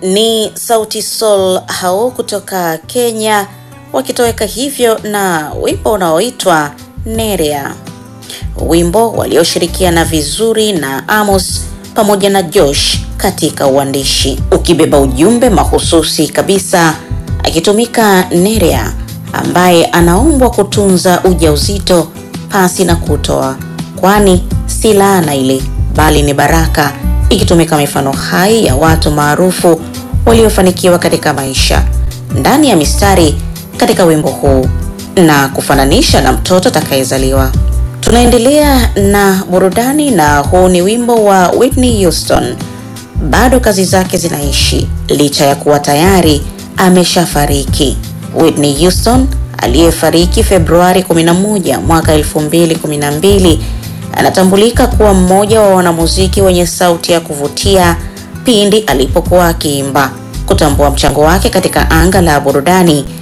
ni Sauti Sol hao kutoka Kenya wakitoweka hivyo na wimbo unaoitwa Nerea, wimbo walioshirikiana vizuri na Amos pamoja na Josh katika uandishi, ukibeba ujumbe mahususi kabisa, akitumika Nerea ambaye anaombwa kutunza ujauzito pasi na kutoa, kwani si laana ile bali ni baraka, ikitumika mifano hai ya watu maarufu waliofanikiwa katika maisha ndani ya mistari katika wimbo huu na kufananisha na mtoto atakayezaliwa. Tunaendelea na burudani, na huu ni wimbo wa Whitney Houston. Bado kazi zake zinaishi licha ya kuwa tayari ameshafariki. Whitney Houston aliyefariki Februari 11 mwaka 2012 anatambulika kuwa mmoja wa wanamuziki wenye sauti ya kuvutia pindi alipokuwa akiimba. Kutambua mchango wake katika anga la burudani